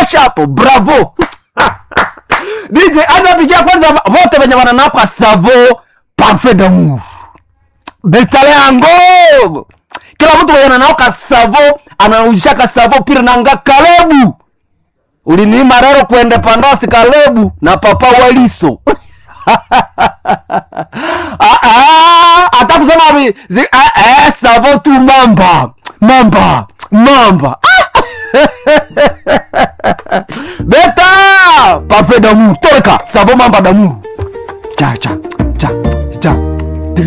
tosha hapo bravo dj anapigia kwanza wote wenye wananakwa savo parfait d'amour betale yango kila mtu mwenye ananaoka savo anaujishaka savo pira nanga kalebu uliniima rero kuende pandasi kalebu na papa waliso Ah, ah, hata kusema vi- zi- ah, eh, savo tu mamba mamba mamba Ah! beta parfait d'amour toleka savo mamba d'amour cha cha cha cha